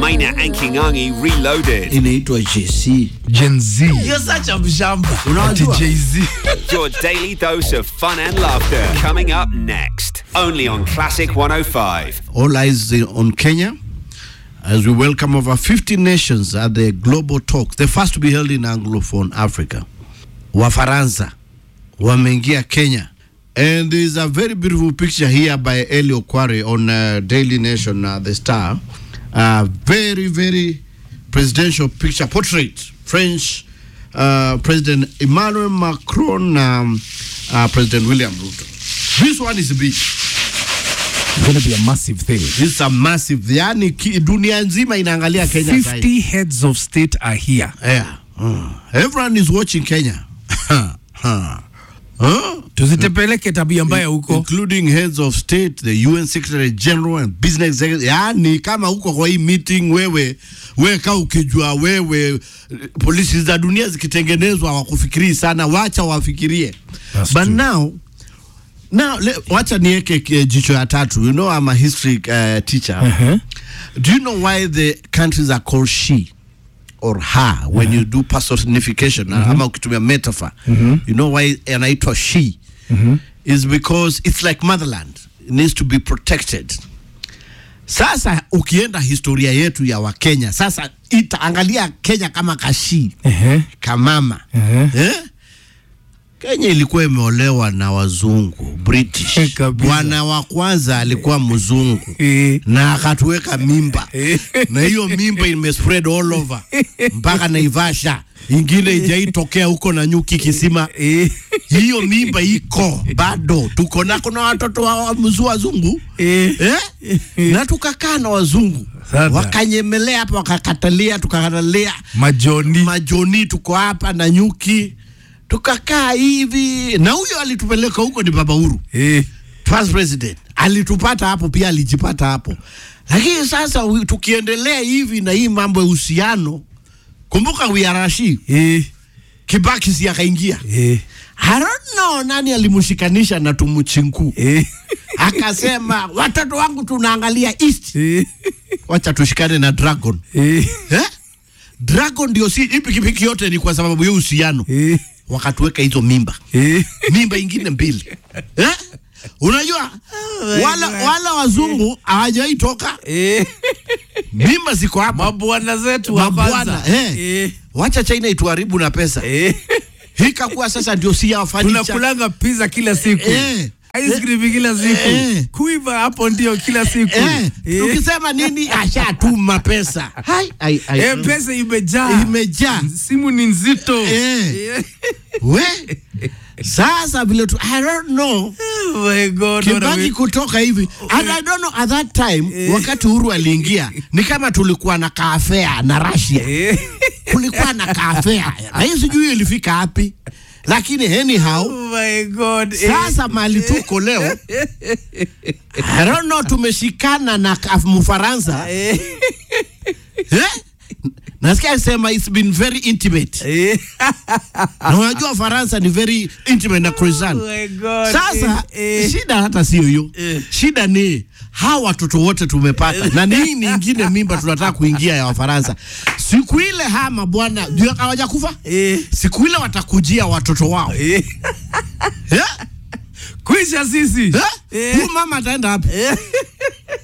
Maina and Kingangi reloaded. inaitwa JC. Gen Z. You're such a mshamba. Ati Unajua? Jay-Z. Your daily dose of fun and laughter. Coming up next. Only on Classic 105. All eyes on Kenya as we welcome over 50 nations at the Global Talks, the first to be held in Anglophone Africa. Wafaransa wameingia Kenya. And there's a very beautiful picture here by Elio Kware on uh, Daily Nation, uh, The Star. Uh, very, very presidential picture, portrait. French uh, President Emmanuel Macron, um, uh, President William Ruto. This one is big. It's gonna be a massive thing. This is a massive, yani ki- dunia nzima inaangalia Kenya sasa hivi. 50 heads of state are here. Yeah. Uh, everyone is watching Kenya. Huh. Huh? Tuzitepeleke tabia mbaya huko. including heads of state the UN secretary general and business executive. Yani kama huko kwa hii meeting wewe wewe kaa ukijua wewe eh, polisi za dunia zikitengenezwa hawakufikirii sana, wacha wafikirie. That's But true. now now le, wacha niweke eh, jicho ya tatu. You know I'm a history uh, teacher. Uh-huh. Do you know why the countries are called she or her when you do personification ama ukitumia metaphor you know why anaitwa she is because it's like motherland it needs to be protected sasa ukienda historia yetu ya wakenya sasa itaangalia kenya kama kashi Ehe. kamama Ehe. eh? Kenya ilikuwa imeolewa na wazungu British. Kabisa. Bwana wa kwanza alikuwa mzungu Eh. na akatuweka mimba Eh. na hiyo mimba imespread all over mpaka Naivasha, ingine ijaitokea huko na nyuki kisima. Eh. Hiyo mimba iko bado, tuko na kuna watoto wa wa- mzu wazungu Eh. eh? na tukakaa na wazungu Sasa. wakanyemelea hapa, wakakatalia, tukakatalia Majoni. majoni tuko hapa na nyuki tukakaa hivi na huyo alitupeleka huko ni baba Uhuru Eh. first president alitupata hapo pia alijipata hapo lakini sasa wi- tukiendelea hivi na hii mambo ya uhusiano kumbuka wiarashi Eh. kibaki si akaingia Eh. I don't know nani alimshikanisha na tumuchinku Eh. akasema watoto wangu tunaangalia east Eh. wacha tushikane na dragon Eh. eh? dragon ndio si hii pikipiki yote ni kwa sababu ya uhusiano Eh. wakatuweka hizo mimba Eh. mimba ingine mbili eh? unajua wala, wala wazungu hawajawahi toka Eh. mimba ziko hapa Mabwana zetu wa mabwana kwanza. eh. Eh. wacha china ituharibu na pesa Eh. hikakuwa sasa ndio si ya furniture. Tunakulanga pizza kila siku. Eh. Ice cream kila siku. Eh. Kuiva hapo ndio kila siku. eh, Eh. tukisema nini ashatuma pesa hai, hai, hai. Eh, pesa imejaa. imejaa Simu ni nzito. Eh. Eh. we sasa vile tu I don't know Oh my God. what a Kibaki way- kutoka hivi and I don't know at that time wakati Uhuru aliingia ni kama tulikuwa na kaafea na Russia Eh. kulikuwa na kaafea na hii sijui ilifika wapi lakini anyhow Oh my God. Eh. sasa mali tuko leo I don't know tumeshikana na ka- Mfaransa Eh. eh? nasikia sema it's been very intimate Eh. na unajua Faransa ni very intimate na croissant Oh my God. Sasa Eh. Eh. shida hata sio hiyo Eh. shida ni hawa watoto wote tumepata na ni hii nyingine mimba tunataka kuingia ya Wafaransa. Siku ile hama bwana ndio hawajakufa, Eh. siku ile watakujia watoto wao Eh. eh? Kwisha sisi. Eh? Eh. Huyu mama ataenda wapi? Eh.